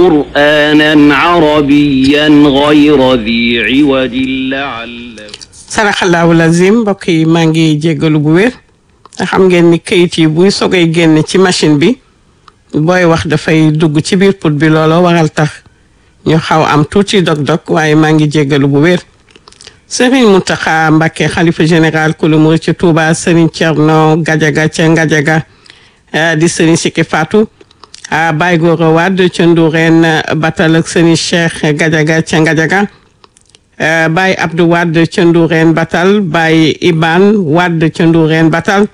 قرآنا عربيا غير ذي عوج لعلكم saraxalaawu lazim mbokk yi maa ngi jéggalu bu wér nga xam ngeen ni kayit yi buy sogay génn ci machine bi booy wax dafay dugg ci biir put bi looloo waral tax ñu xaw am tuuti dog-dog waaye maa ngi jéggalu bu wér Serigne Mountakha Mbacké xalifa général kulu murid ci Touba Serigne Thierno Gadiaga ca Ngadiaga eh, di Serigne Sikki Fatou ah Baye Gora Wade ca Ndourène Batal ak Serigne Cheikh Gadiaga ca Ngadiaga eh, Baye Abdou Wade ca Ndourène Batal Baye Iban Wade ca Ndourène Batal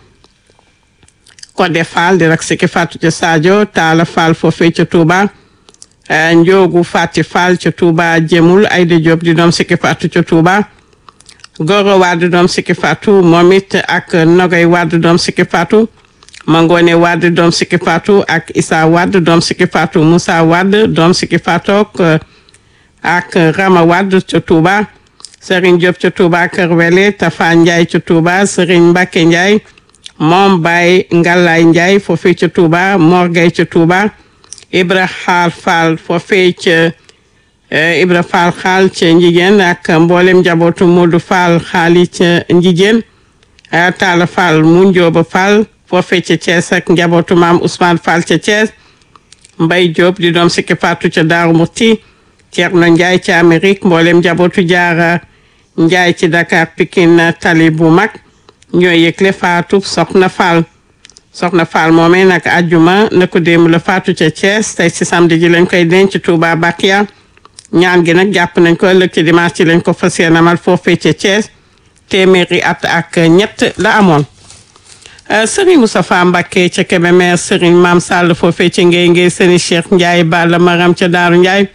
Codé Fall di rak Sikki Fatou ca Sadio Talla Fall foofee ca Touba eh, Njoogu Fati Fall ca Touba Jemul Aïda Diop di doom Sikki Fatou ca Touba Goro Wade doom Sikki Fatou moom it ak Nogay Wade doom Sikki Fatou Mangone Wade doom Sikki Fatou ak Issa Wade doom Sikki Fatou Moussa Wade doom Sikki Fatou ak ak Rama Wade ca Touba Serigne Diop ca Touba Kër Wele Tafa Ndiaye ca Touba Serigne Mbacke Ndiaye moom Baye Ngalaay Ndiaye foofee ca Touba Mor Gueye ca Touba Ibra Xaal Fall foofee ca Eh, Ibra Fall xaal ca Njigéen ak mboolem njabootu Modou Fall xaali ca Njigéen eh, Talla Fall mu Njóoba Fall foofee ca Thiès ak njabootu maam Ousmane Fall ca Thiès Mbay Diop di doom Sikki Fatou ca Daaru Muti Thierno Ndiaye ca Amérique mboolem njabootu Jaara Ndiaye ci Dakar Pikine tali bu mag ñoo yëgle Fatou Soxna Fall Soxna Fall moomee nag àjjuma na ko démb la Fatou ca Thiès tey ci samedi ji lañ koy denc Touba Bakia ñaan gi nag jàpp nañ ko ëllëg ci dimanche ci lañ ko fas yéene amal foofee ca Thiès téeméeri at ak ñett la amoon Serigne Moustapha Mbacké ca Kébémer Serigne Mame Sall foofee ca Ngéy Ngéy Serigne Cheikh Ndiaye Balla Maram ca Daaru Ndiaye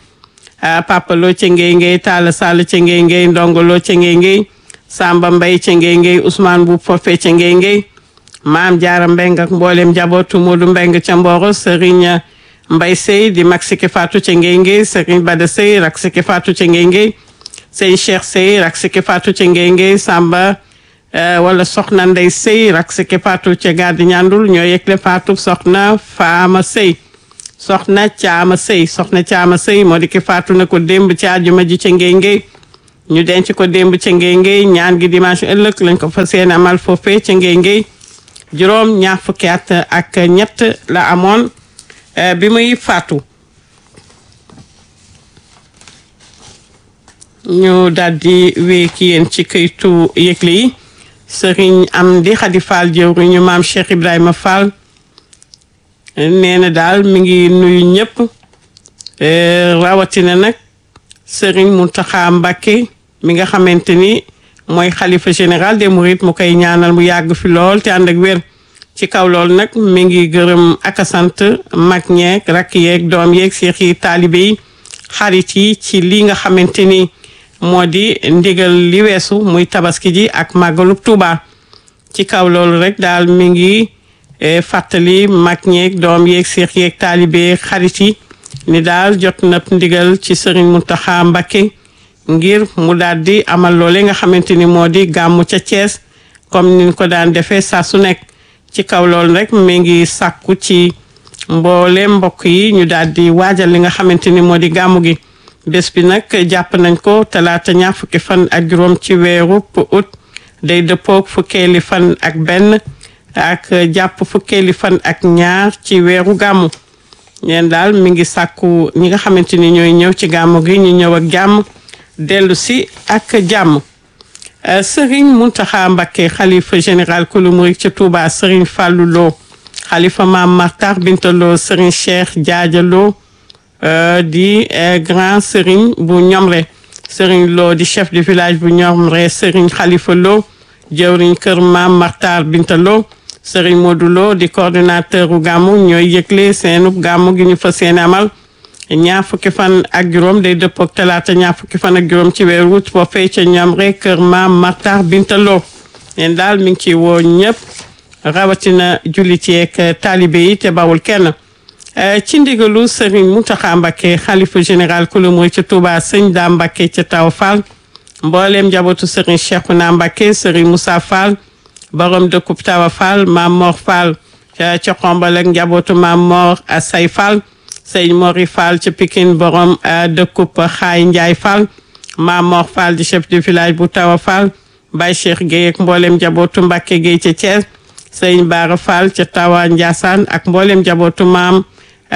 Papa Lo ca Ngéy Ngéy Talla Sall ca Ngéy Ngéy Ndongo Lo ca Ngéy Ngéy Samba Mbaye ca Ngéy Ngéy Ousmane Boub foofee ca Ngéy Ngéy Maam Jaara Mbeng ak mboolem njabootu Modou Mbeng ca Mboro Serigne Mbay Sey di mag Sikki Fatou ca Ngéy Ngéy Serigne Bada Sey rak Sikki Fatou ca Ngéy Ngéy Sey Cheikh Sey rak Sikki Fatou ca Ngéy Ngéy Samba wala Soxna Ndey Sey rak Sikki Fatou ca Gàddi Ñandul ñoo yëgle Fatou Soxna Faama Sey Soxna Caama Sey Soxna Caama Sey moo di ki Fatou na ko démb ci àjjuma ji ca Ngéy Ngéy ñu denc ko démb ca Ngéy Ngéy ñaan gi dimanche ëllëg lañ ko fas yéene amal foofee ca Ngéy Ngéy juróom ñaar fukki at ak ñett la amoon bi muy faatu ñu daldi wéy ki yéen ci këytu yëgle yi sëriñ Amdi Xadi Fall jëwriñu maam Cheikh Ibrahima Fall nee na daal mi ngi nuyu ñëpp rawatina nag sëriñ Mountakha Mbacké mi nga xamante ni mooy xalifa général des mourides mu koy ñaanal mu yàgg fi lool te ànd ak wér ci kaw loolu nag mi ngi gërëm ak a sant mag ñeeg rakk yeeg doom yeeg seex yi taalibe yi xarit yi ci li nga xamante ni moo di ndigal li weesu muy tabaski ji ak màggalub Tuuba ci kaw loolu rek daal mi ngi fàttali mag ñeeg doom yeeg seex yeeg taalibe yeeg xarit yi ni daal jot na ndigal ci sëriñ Mountakha Mbacké ngir mu daal di amal loole nga xamante ni moo di gàmmu ca Thiès comme niñ ko daan defee saa su nekk ci kaw loolu rek mi ngi sàkku ci mboole mbokk yi ñu daal di waajal li nga xamante ni moo di gàmmu gi bés bi nag jàpp nañ ko talaata ñaar fukki fan ak juróom ci weeru août day dëppoog fukkeeli fan ak benn ak jàpp fukkeeli fan ak ñaar ci weeru gàmmu ñeen daal mi ngi sàkku ñi nga xamante ni ñooy ñëw ci gàmmu gi ñu ñëw ak jàmm dellu si ak jàmm Serigne Mountakha Mbacké xalifa général kulu murid ca Touba Serigne Fallou Lo xalifa Maam Martar Binta Lo Serigne Cheikh Jaaja Lo di grand Serigne bu Ñomre Serigne Lo di chef de village bu Ñomre Serigne Khalifa Lo jëwriñ kër Maam Martar Binta Lo Serigne Modou Lo di coordinateur u gàmmu ñooy yëgle seenub gàmmu gi ñu fa seen amal ñaar fukki fan ak juróom day dëppook talaata ñaar fukki fan ak juróom ci weeru wut foofee ca ñoom rek kër maam Martar Bintaloo leen daal mi ngi ci woo ñëpp rawatina jullit yeeg taalibe yi te bawul kenn ci ndigalu Serigne Mountakha Mbacké xalifa général kulu murid ca Touba sëñ daa Mbacké ca Taw Fall mbooleem njabootu Serigne Cheikhouna Mbacké Serigne Moussa Fall borom dëkkub Tawa Fall maam Mor Fall ca ca xombal ak njabootu maam Mor Asay Fall sëñ Mori Fall ca Pikine borom dëkkub Xaay Njaay Fall Mamor Fall di chef du village bu Tawa Fall Baye Cheikh Gueye ak mboolem njabootu Mbacke Gueye ca Thiès sëñ Baara Fall ca Tawa Ndiassane ak mboolem njabootu maam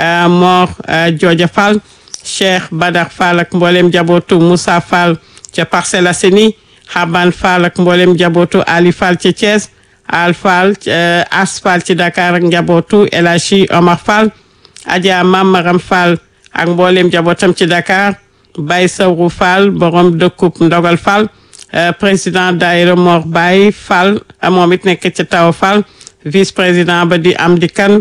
Mor Jooja Fall Cheikh Badar Fall ak mboolem njabootu Moussa Fall ca Parcelles Assainies Xaban Fall ak mboolem njabootu Ali Fall ca Thiès Al Fall As Fall ci Dakar ak njabootu El Hadji Omar Fall Adja Mamaram Fall ak mboolem njabootam ci Dakar Baye Sawru Fall borom dëkkub Ndogal Fall président daayira Mor Baye Fall moom it nekk ci Tawa Fall vice président ba di Amdi Kan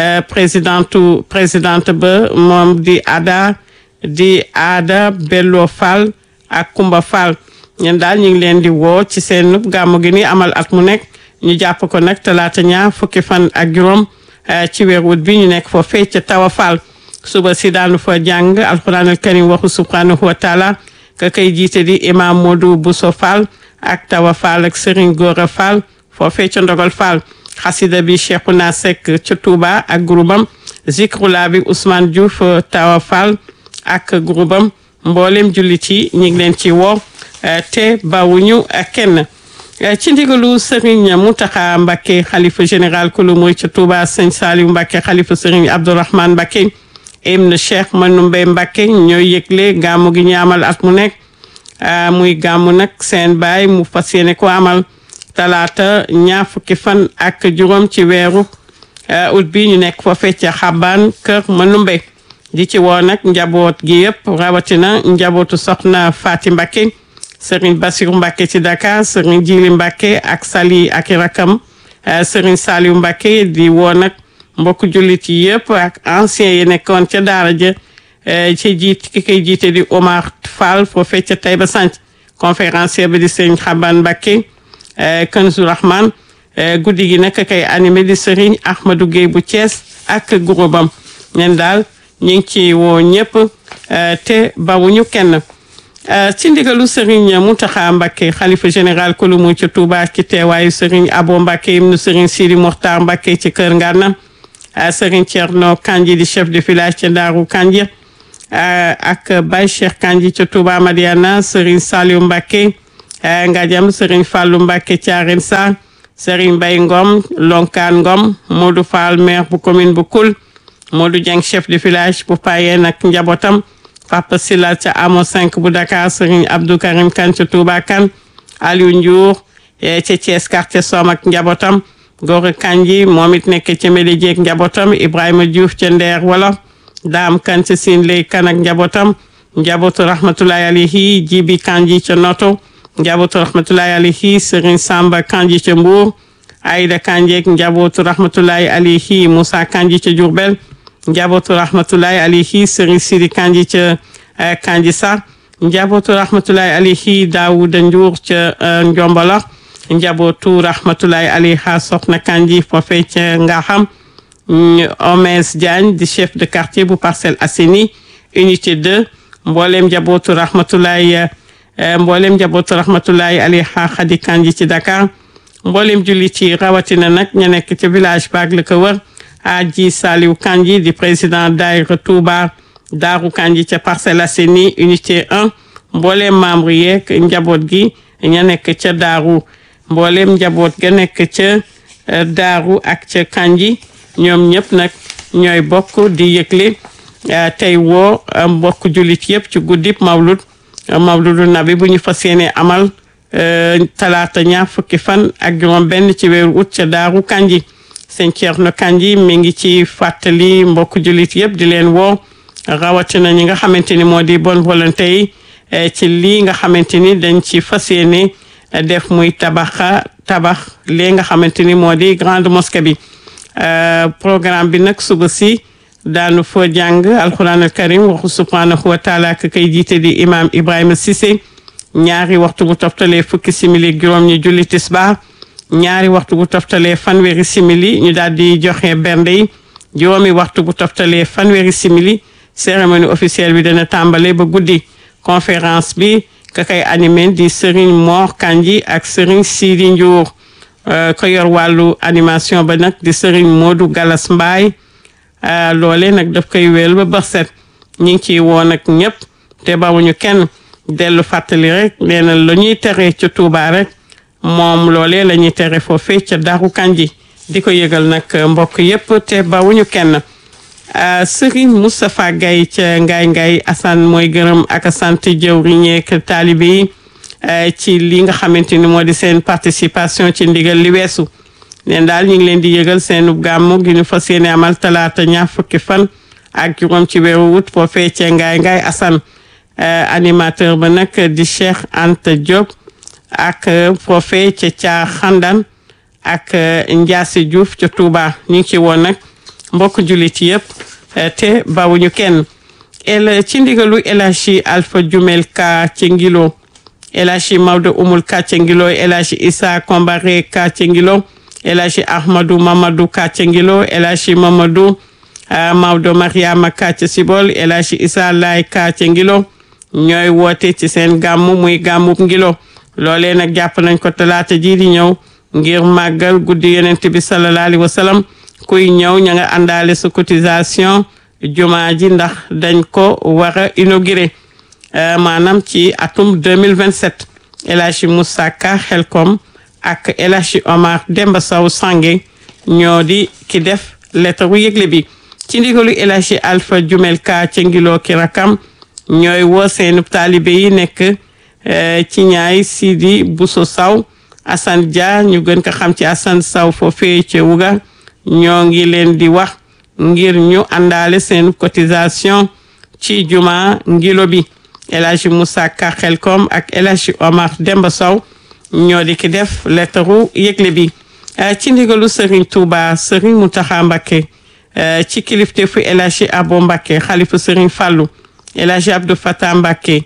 présidentu présidente ba moom di Ada di Ada Bello Fall ak Kumba Fall ñen daal ñu ngi leen di woo ci seen gàmmu gi ni amal at mu nekk ñu jàpp ko nag talaata ñaar fukki fan ak juróom ci weer wut bi ñu nekk foofee ca Tawa Fall suba si daanu fa jàng alquran al karim waxu subhanahu wa taala ka kay jiite di imam Modou Bousso Fall ak Tawa Fall ak Serigne Gora Fall foofee ca Ndogal Fall xasida bi Cheikhouna Seck ca Touba ak groupam zikrula bi Ousmane Diouf Tawa Fall ak groupam mboolem jullit yi ñu ngi leen ci woo te bawuñu kenn ci ndigalu Serigne Mountakha Mbacké xalifa général kulu muy ca Touba Sëñ Saliou Mbacké xalifa Serigne Abdourahmane Mbacké ibn Cheikh Manoumbe Mbacké ñooy yëgle gàmmu gi ñu amal at mu nekk muy gàmmu nag seen baay mu fas yéene ko amal talaata ñaar fukki fan ak juróom ci weeru ut bi ñu nekk foofee ca xabaan kër Manoumbe di ci woo nag njaboot gi yëpp rawatina njabootu soxna Fati Mbacké Serigne Bassirou Mbacké ci Dakar Serigne Djili Mbacké ak Sali ak i rakam Serigne Saliou Mbacké di woo nag mbokk jullit yi yëpp ak ancien yi nekkoon ca daara ja ci jiit ki koy jiite di Omar Fall foofee ca Taïba Sant conférencier bi di Serigne Xaban Mbacké Kanzu Rahman guddi gi nag kay animé di Serigne Ahmadou Gueye bu Thiès ak groupam ñen daal ñu ngi ci woo ñëpp te bawuñu kenn ci ndigalu Serigne Mountakha Mbacké xalifa général kulumu ci Touba ci teewaayu Serigne Abo Mbacké ibnu Serigne Sidi Mokhtar Mbacké ci Kër Ngana Serigne Thierno Kandji di chef de village ca Daaru Kandji ak Baye Cheikh Kandji ca Touba Madiana Serigne Saliou Mbacké Ngadiam Serigne Fallou Mbacké Thiarène Sarr Serigne Mbaye Ngom Lonkaan Ngom Modou Fall maire bu commune bu Koul Modou Dieng chef de village bu Payeen ak njabootam Papa Silla ca Amo 5 bu Dakar Serigne Abdou Karim Kane ca Touba Kane Aliou Ndiour ca Thiès quartier Som ak njabootam Gora Kanji moom it nekk ca Médédié ak njabootam Ibrahima Diouf ca Ndeer wala Daam Kan ca Siin Lay Kan ak njabootam njabootu rahmatullahi alayhi Jibi Kanji ca Noto njabootu rahmatullahi alayhi Serigne Samba Kanji ca Mbour Aïda Kanji ak njabootu rahmatullahi alayhi Moussa Kanji ca Diourbel njabootu rahmatullahi alayhi Serigne Sidi Kanji ca Kanji Sarr njabootu rahmatullahi alayhi Daouda Ndiour ca Ndiombolo njabootu rahmatullahi alayha Soxna Kanji foofee ca Ngaxam Omes Diagne di chef de quartier bu Parcelles Assainies unité 2 mboolem njabootu rahmatullahi mboolem njabootu rahmatullahi alayha Khady Kanji ci Dakar mboolem julli ci rawatina nag ña nekk ca village baag la ko wër Aji Saliou Kanji di président daayira Touba Daaru Kanji ca Parcelles Assainies unité 1 mboolem membre yeeg njaboot gi ña nekk ca Daaru mboolem njaboot ga nekk ca Daaru ak ca Kanji ñoom ñëpp nag ñooy bokk di yëgle tey woo mbokk jullit yëpp ci guddib mawlud mawludu nabi bu ñu fas yéene amal talaata ñaar fukki fan ak juróom benn ci weeru ut ca Daaru Kanji sëñ Thierno Kandji mi ngi ci fàttali mbokk jullit yëpp di leen woo rawatina ñi nga xamante ni moo di bonne volonté yi ci lii nga xamante ni dañ ci fas yéene def muy tabaxa tabax lii nga xamante ni moo di grande mosquée bi programme bi nag suba si daanu fa jàng alquran al karim waxu subhanahu wa taala ka kay jiite di imam Ibrahima Cissé ñaari waxtu bu toftalee fukki simili juróom ñu julli tisbaar ñaari waxtu bu toftalee fanweeri simili ñu daal di joxe bernde yi juróomi waxtu bu toftalee fanweeri simili cérémonie officielle bi dana tàmbale ba guddi conférence bi ka kay animé di Serigne Mor Kandji ak Serigne Sidi Ndiour ko yor wàllu animation ba nag di Serigne Modou Galas Mbaye loole nag daf koy wéel ba bër set ñu ngi ciy woo nag ñëpp te bawuñu kenn dellu fàttali rek nee na la ñuy tere ca Touba rek moom loolee la ñuy tere foofee ca Daaru Kanji di ko yëgal nag mbokk yépp te bawuñu kenn Serigne Moustapha Gaye ca Ngaay Ngaay Assane mooy gërëm ak sant jëwriñeek taalibe yi ci li nga xamante ni moo di seen participation ci ndigal li weesu neen daal ñu ngi leen di yëgal seenu gàmmu gi ñu fas yéene amal talaata ñaar fukki fan ak juróom ci weeru wut foofee ca Ngaay Ngaay Assane animateur ba nag di Cheikh Anta Diop ak foofee ca ca xandan ak Ndiasse Diouf ca Touba ñu ngi ci woon nag mbokk jullit yëpp te bawuñu kenn el ci ndigalu El Hadji Alpha Jumel Ka ca Ngilo El Hadji Maodo Umul Ka ca Ngilo El Hadji Issa Kombare Ka ca Ngilo El Hadji Ahmadou Mamadou Ka ca Ngilo El Hadji Mamadou Maodo Mariama Ka ca Sibol El Hadji Issa Lay Ka ca Ngilo ñooy woote ci seen gàmmu muy gàmmub Ngilo loolee nag jàpp nañ ko talaata ji di ñëw ngir màggal guddi yonent bi sallallahu alayhi wa sallam kuy ñëw ña nga àndaale sa cotisation jumaa ji ndax dañ ko war a inauguré maanaam ci atum 2027 El Hadji Moussa Ka Xelkom ak El Hadji Omar Demba Sow Sange ñoo di ki def lettre yëgle bi ci ndigalu El Hadji Alpha Jumel Ka ca ngiloo ki rakam ñooy woo seenu taalibe yi nekk ci ñaay Sidi Bousso Saw Assane Dia ñu gën ko xam ci Assane Saw foofee ca Wuga ñoo ngi leen di wax ngir ñu àndaale seen cotisation ci juma ngilo bi El Hadji Moussa Ka Xelkom ak El Hadji Omar Demba Sow ñoo di ki def lettaru yëgle bi ci ndigalu Serigne Touba Serigne Mountakha Mbacké ci kilifteefu El Hadji Abo Mbacké xalifu Serigne Fallou El Hadji Abdou Fatah Mbacké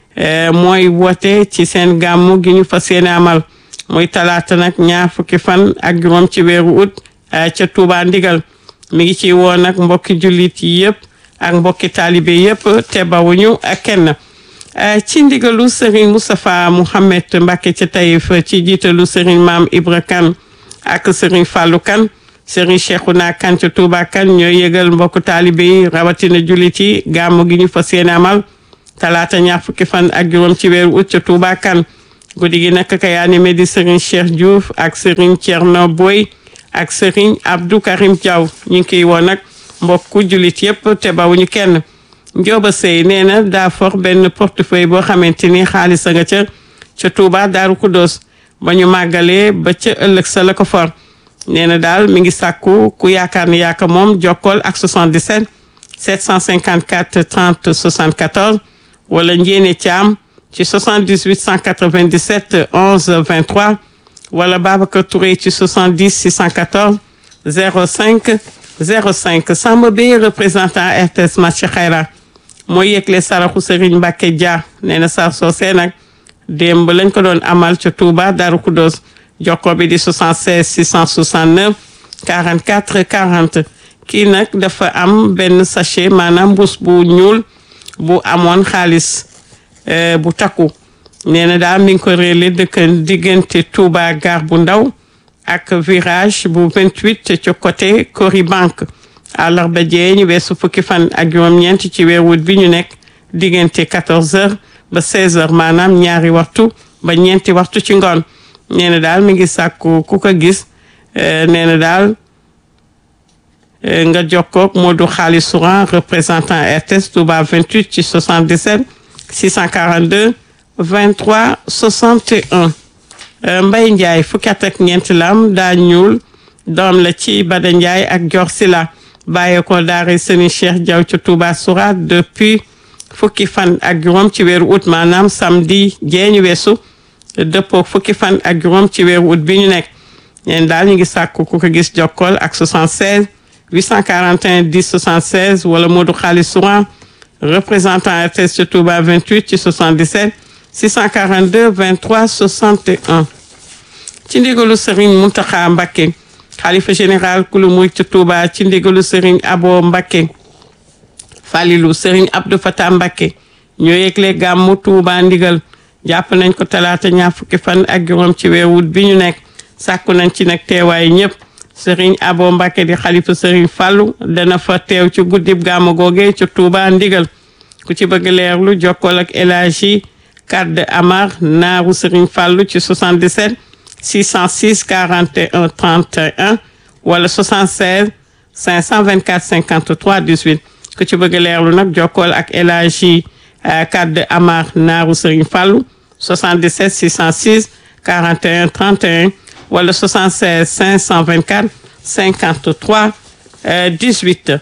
mooy woote ci seen gàmmu gi ñu fas yéene amal muy talaata nag ñaar fukki fan ak juróom ci weeru ut ca Touba ndigal mi ngi ci woon nag mbokki jullit yi yëpp ak mbokki taalibe yëpp te bawuñu kenn ci ndigalu Serigne Moustapha Mouhamed Mbacké ca Taïf ci jiitalu Serigne Maam Ibra Kane ak Serigne Fallou Kane Serigne Cheikhouna Kane ca Touba Kane ñooy yëgal mbokku taalibe yi rawatina jullit yi gàmmu gi ñu fas yéene amal talaata ñaar fukki fan ak juróom ci weeru ut ca Touba Kane guddi gi nag kay animé di Serigne Cheikh Diouf ak Serigne Thierno Boy ak Serigne Abdou Karim Diaw ñu ngi koy woo nag mbokku jullit yëpp te bawuñu kenn Njóoba Sey nee na daa for benn portefeuille boo xamante ni xaalis a nga ca ca Touba Daaru Kudos ba ñu màggalee ba ca ëllëg sa la ko for nee na daal mi ngi sàkku ku yaakaar ni yaaka moom jokkool ak 77 754 30 74 wala njéene caam ci 78 197 11 23 wala Babacar Touré ci 70 614 05 05 Samba Bey représentant RTS Match Xayra mooy yëgle saraxu Serigne Mbacke Dia nee na sar soosee nag démb lañ ko doon amal ca Touba Darou Khoudoss jokko bi di 76 669 44 40 kii nag dafa am benn sachet maanaam mbuus bu ñuul bu amoon xaalis bu takku nee na daal mi ngi ko réerle dëkk diggante Touba gare bu ndaw ak virage bu 28 ci côté Cori Banque àllarba jee ñu weesu fukki fan ak juróom-ñeent ci weeru wut bi ñu nekk diggante 14h ba 16h maanaam ñaari waxtu ba ñeenti waxtu ci ngoon nee na daal mi ngi sàkku ku ko gis nee na daal nga jokkoog Modou Xaalis Souran représentant RTS Touba 28 ci 77 642 23 61 Mbay Ndiaye fukki at ak ñeent lam daa ñuul doom la ci Bada Ndiaye ak Dior Sila bàyyee ko daara Sëni Cheikh Diaw ci Touba Soura depuis fukki fan ak juróom ci weeru août maanaam samedi jeeñu weesu dëppoo fukki fan ak juróom ci weeru août bi ñu nekk ñeen daal ñu ngi sàkku ku ko gis jokkool ak 76 841 10 76 wala Modou Xaalis Souran représentant RTS ci Touba 28 ci 77 642 23 61 ci ndigalu Serigne Mountakha Mbacké xalifa général kulu muy ci Touba ci ndigalu Serigne Abo Mbacké Falilou Serigne Abdou Fatah Mbacké ñoo yëgle gàmmu Touba ndigal jàpp nañ ko talaata ñaar fukki fan ak juróom ci weeru wut bi ñu nekk sàkku nañ ci nag teewaay ñëpp Serigne Abo Mbacke di xalifa Serigne Fallou dana fa teew ci guddib gàmmu googe ci Touba ndigal ku ci bëgg leerlu jokkool ak El Hadji Kadde Amar naaru Serigne Fallou ci 77 606 41 31 wala 76 524 53 18 ku ci bëgg leerlu nag jokkool ak El Hadji Kadde Amar naaru Serigne Fallou 77 606 41 31 wala 76 524 53 18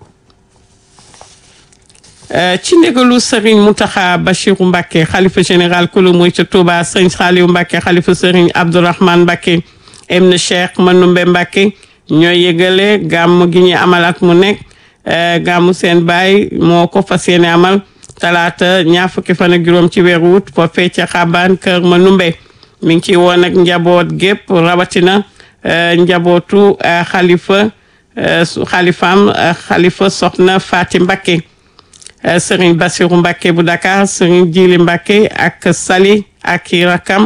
ci ndigalu Serigne Mountakha Bachirou Mbacké xalifa général kulu muy ca Touba Serigne Saliou Mbacké xalifa Serigne Abdourahmane Mbacké ibn Cheikh Manoumbe Mbacké ñooy yëgale gàmm gi ñu amal at mu nekk gàmmu seen baay moo ko fas yéene amal talaata ñaar fukki fan ak juróom ci weeru wut foofee ca xabaan kër Manoumbe mi ngi ci woon ak njaboot gépp rawatina njabootu xalifa xalifaam xalifa soxna Faati Mbacké Serigne Bassirou Mbacké bu Dakar Serigne Djili Mbacké ak Sali ak i rakam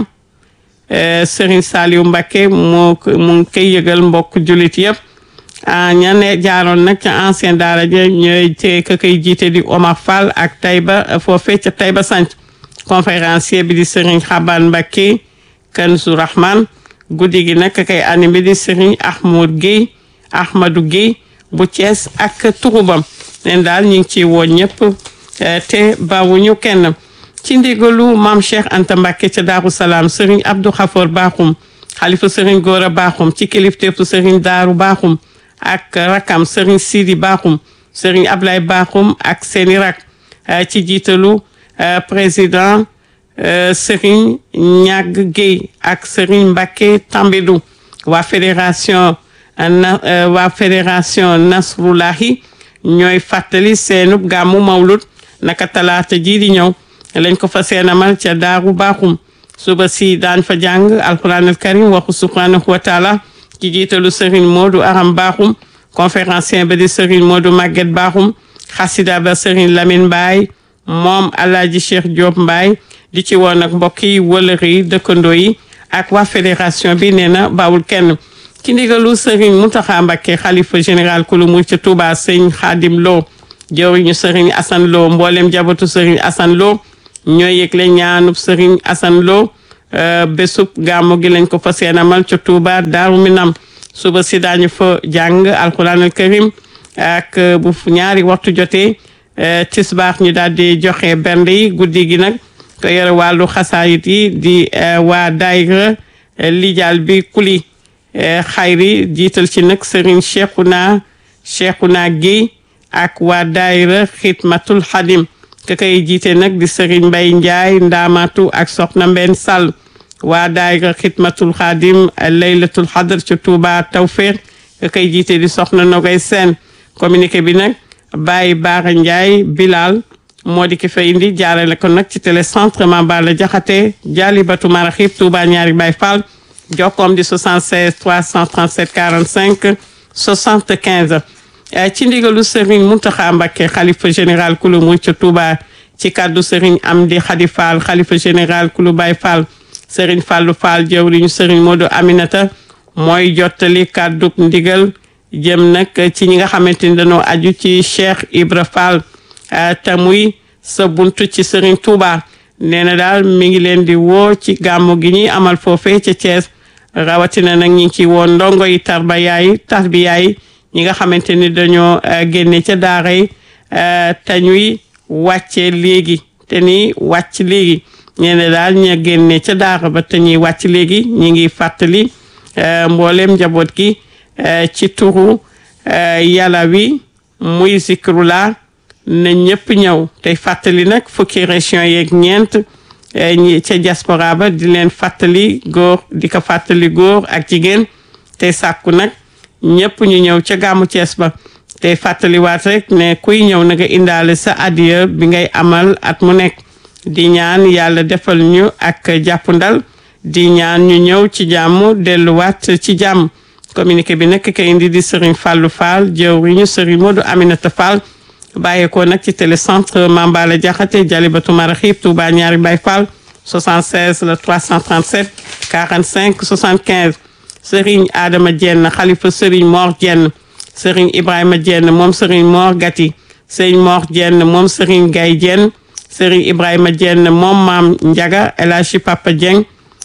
Serigne Saliou Mbacké moo mu ngi koy yëgal mbokk jullit yëpp ña ne jaaroon nag ca ancien daara ja ñooy te ka koy jiite di Omar Fall ak Taïba foofee ca Taïba Sanc conférencier bi di Serigne Xaban Mbacké Kanzu Rahman guddi gi nag ka koy animé di Serigne Ahmoud Guèye Ahmadou Guèye bu Thiès ak turubam leen daal ñu ngi ciy woo ñëpp te bawuñu kenn ci ndigalu maam Cheikh Anta Mbacké ca Daaru Salaam Serigne Abdou Khafor Bakhoum xalifa Serigne Gora Bakhoum ci kilifteefu Serigne Daaru Bakhoum ak rakam Serigne Sidi Bakhoum Serigne Ablaye Bakhoum ak seeni rak ci jiitalu président Serigne Ñag Guèye ak Serigne Mbacké Tambidou waa fédération na waa fédération Nasrullahi ñooy fàttali seenub gàmmu mawlud naka talaata jii di ñëw lañ ko fa seenamal ca daaru baaxum suba si daañ fa jàng alquran al karim waxu subhanahu wa taala ci jiitalu Serigne Modou Aram Baaxum conférencier ba di Serigne Modou Maguette Baaxum xasida ba Serigne Lamine Mbaye moom Alaaji Cheikh Diop Mbaye di ci woon ak mbokk yi wëlëri yi dëkkandoo yi ak waa fédération bi nee na bawul kenn ci ndigalu Serigne Mountakha Mbacké xalifa général kulu mu ca Touba Serigne Khadim Lo jëwriñu Serigne Assane Lo mboolem jabatu Serigne Assane Lo ñooy yëgle ñaanub Serigne Assane Lo bésub gàmmu gi lañ ko fa seenamal ca Touba Daaru Minam suba si daañu fa jàng alquran al karim ak bu ñaari waxtu jotee tisbaax ñu daal di joxe bernde yi guddi gi nag ko yore wàllu xasaayit yi di waa daayira lijal bi kuli xayri jiital ci nag Serigne Cheikhouna Cheikhouna Guèye ak waa daayira xidmatul xadim ka koy jiite nag di Serigne Mbaye Ndiaye ndaamatu ak soxna Mbenn Sall waa daayira xidmatul xadim laylatul xadr ci Touba Tawfeex ka koy jiite di soxna Nogay Sène communiqué bi nag Baye Baara Ndiaye Bilal moo di ki fa indi jaarale ko nag ci télécentre Mambala Jaxate Jaalibatu Maraxib Touba ñaari Baye Fall jokkoom di 76 337 45 75 ci ndigalu Serigne Mountakha Mbacké xalifa général kulu mu ca Touba ci kaddu Serigne Amdi Khady Fall xalifa général kulu Baye Fall Serigne Fallou Fall jëwriñu Serigne Modou Aminata mooy jottali kaddu ndigal jëm nag ci ñi nga xamante ni dañoo aju ci Cheikh Ibra Fall te muy sa buntu ci Serigne Touba nee na daal mi ngi leen di woo ci gàmmu gi ñuy amal foofee ca Thiès rawatina nag ñi ngi ci woon ndongo yi tarbiya yi tarbiya yi ñi nga xamante ni dañoo génne ca daara yi te ñuy wàcce léegi te ni wàcc léegi ñeene daal ña génne ca daara ba te ñuy wàcc léegi ñi ngi fàttali mboolem njaboot gi ci turu yàlla wi muy zikrula na ñëpp ñëw tey fàttali nag fukki région yeeg ñeent ñi ca diaspora ba di leen fàttali góor di ko fàttali góor ak jigéen tey sàkku nag ñëpp ñu ñëw ca gàmmu Cees ba tey fàttaliwaat rek ne kuy ñëw na nga indaale sa adiya bi ngay amal at mu nekk di ñaan yàlla defal ñu ak jàppandal di ñaan ñu ñëw ci jàmm delluwaat ci jàmm communiqué bi nag ka indi di Serigne Fallou Fall jëwriñu Serigne Modou Aminata Fall bàyyeekoo nag ci télécentre Mambala Diakhaté Jalibatu Maraxib Touba ñaari Baye Fall 76 le 337 45 75 Serigne Adama Dieng xalifa Serigne Mor Dieng Serigne Ibrahima Dieng moom Serigne Mor Gati Serigne Mor Dieng moom Serigne Gaye Dieng Serigne Ibrahima Dieng moom maam Ndiaga El Hadji Papa Dieng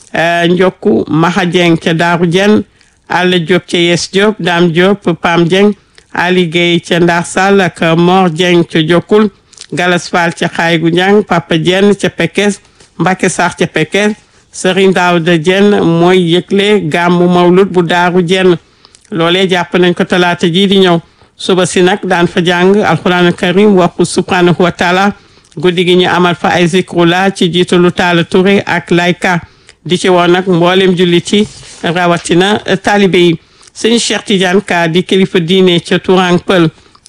Njokku Maha Dieng ca Daaru Dieng Alla Diop ca Yes Diop Dame Diop Pam Dieng Ali Gueye ca Ndar Sall ak Mor Dieng ca Jokkul Galas Fall ca Xaygu Njang Papa Dieng ca Pekes Mbacke Sarr ca Pekes Serigne Daouda Dieng mooy yëgle gàmmu mawlud bu Daaru Dieng loolee jàpp nañ ko talaata jii di ñëw suba si nag daan fa jàng alquran karim waxu subhanahu wa taala guddi gi ñu amal fa ay zikrula ci jiitalu Taala Touré ak layka di ci woon nag mboolem jullit yi rawatina taalibe yi sëñ Cheikh Tidiane Ka di kilifa diine ca Tourang Pël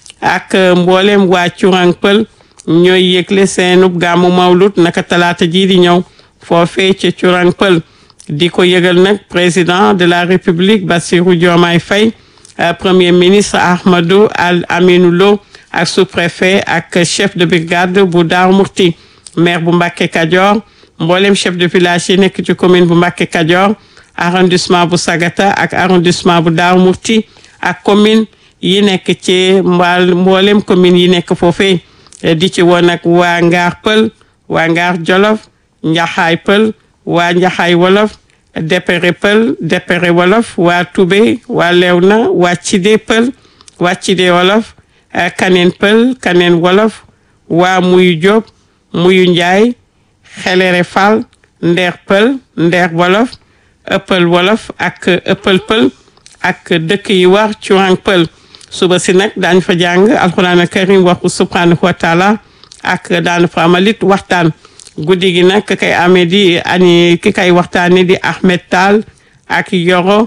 ak mboolem waa Tourang Pël ñooy yëgle seenub gàmmu mawlud naka talaata jii di ñëw foofee ca Tourang Pël di ko yëgal nag président de la république Bassirou Diomaye Faye premier ministre Ahmadou Al Aminou Lo ak sous-préfet ak chef de brigade bu Daaru Murti maire bu Mbàkke Kajoor mboolem chef de village yi nekk ci commune bu Mbàkke Kajoor arrondissement bu Sagata ak arrondissement bu Daaru Murti ak commune yi nekk ci mbaal mboolem commune yi nekk foofee di ci woon nag waa Ngaar Pël waa Ngaar Jolof Njaxaay Pël waa Njaxaay Wolof Depere Pël Depere Wolof waa Toubé waa Lewna waa Cide Pël waa Cide Wolof Kaneen Pël Kaneen Wolof waa Muyu Diop Muyu Njaay Xelere Fall Ndeer Pël Ndeer Wolof Ëppël Wolof ak Ëppël Pël ak dëkk yi war Curang Pël suba si nag daañ fa jàng alxuraan karim waxu subhanahu wa taala ak daan fa amalit waxtaan guddi gi nag ki kay amee di ani ki kay waxtaane di Ahmed Tall ak Yoro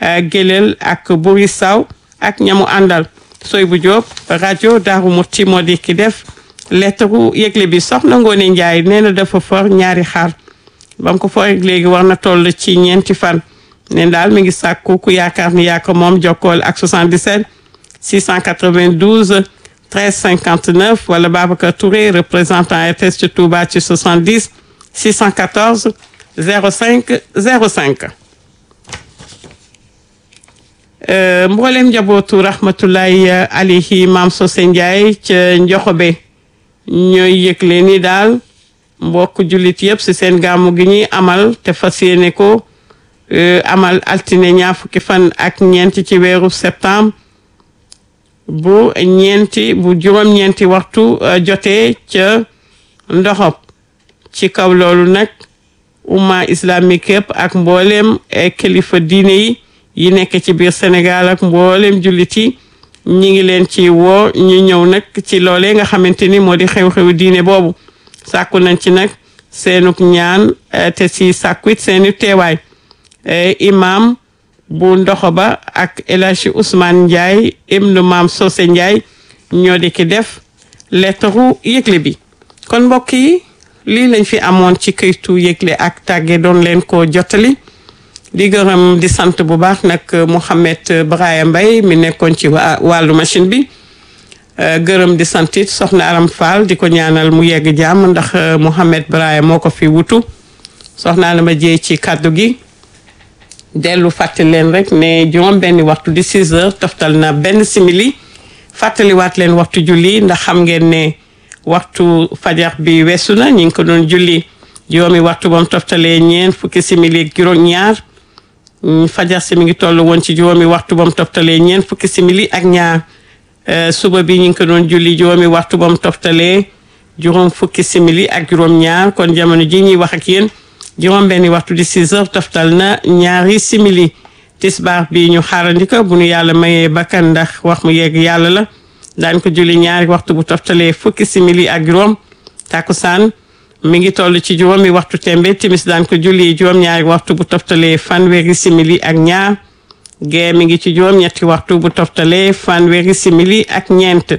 Gelel ak Buri Saw ak ñamu àndal soy bu Jóob rajo Daaru Muti moo di ki def lettre yëgle bi soxna Ngoone Njaay nee na dafa for ñaari xar ba mu ko for léegi war na toll ci ñeenti fan neen daal mi ngi sàkku ku yaakaar ni yaa ko moom jokkool ak 77 692 13 59 wala Babacar Touré représentant RTS ci Touba ci 70 614 05 05 mboolem njabootu rahmatullahi alayhi maam Sose Ndiaye ca Njoxobe ñooy yëgle ni daal mbokk jullit yëpp si seen gàmmu gi ñuy amal te fas yéene ko amal altine ñaar fukki fan ak ñeenti ci weeru septembre bu ñeenti bu juróom-ñeenti waxtu jotee ca ndoxob ci kaw loolu nag umma islamique yëpp ak mboolem kilifa diine yi yi nekk ci biir Sénégal ak mboolem jullit yi ñi ngi leen ci woo ñu ñëw nag ci loolee nga xamante ni moo di xew-xewu diine boobu sàkku nañ ci nag seenuk ñaan te si sàkku it seeni teewaay imam bu ndoxo ba ak El Hadji Ousmane Ndiaye ibnu maam Sose Ndiaye ñoo di ki def lettaru yëgle bi kon mbokk yi lii lañ fi amoon ci këytu yëgle ak tàgge doon leen ko jottali di gërëm di sant bu baax nag Mouhamed Braya Mbaye mi nekkoon ci wàllu machine bi gërëm di sant it soxna Aram Fall di ko ñaanal mu yegg jàmm ndax Mouhamed Braya moo ko fi wutu soxna la ma jee ci kàddu gi dellu fàttali leen rek ne juróom benni waxtu di 6 heures toftal na benn simili fàttaliwaat leen waxtu julli ndax xam ngeen ne waxtu fajar bi weesu na ñu ngi ko doon julli juróomi waxtu bam toftalee ñeen fukki simili ak juróom ñaar fajar si mi ngi toll woon ci juróomi waxtu bam toftalee ñeen fukki simili ak ñaar suba bi ñu ngi ko doon julli juróomi waxtu bam toftalee juróom fukki simili ak juróom ñaar kon jamono ji ñuy wax ak yéen juróom benni waxtu di 6 heures toftal na ñaari simili tisbaar bi ñu xaarandika bu nu yàlla mayee bakkan ndax wax mu yegg yàlla la daan ko julli ñaari waxtu bu toftalee fukki simili ak juróom takkusaan mi ngi toll ci juróomi waxtu tembe timis daan ko julli juróom ñaari waxtu bu toftalee fanweeri simili ak ñaar gee mi ngi ci juróom ñetti waxtu bu toftalee fanweeri simili ak ñeent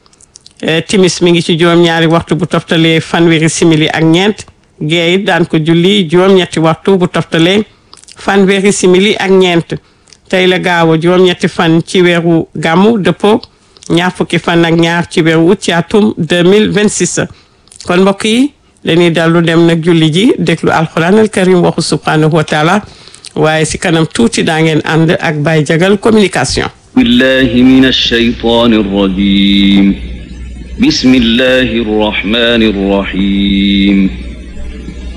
timis mi ngi ci juróom ñaari waxtu bu toftalee fanweeri simili ak ñeent gee it daan ko julli juróom-ñetti waxtu bu toftalee fanweeri simili ak ñeent tey la gaaw a juróom-ñetti fan ci weeru gàmmu dëppoo ñaar fukki fan ak ñaar ci weeru ut ci atum 2026 kon mbokk yi dañuy dallu dem nag julli ji déglu alquran al karim waxu subhanahu wa taala waaye si kanam tuuti daa ngeen ànd ak Baye Jagal communication بالله من الشيطان الرجيم بسم الله الرحمن الرحيم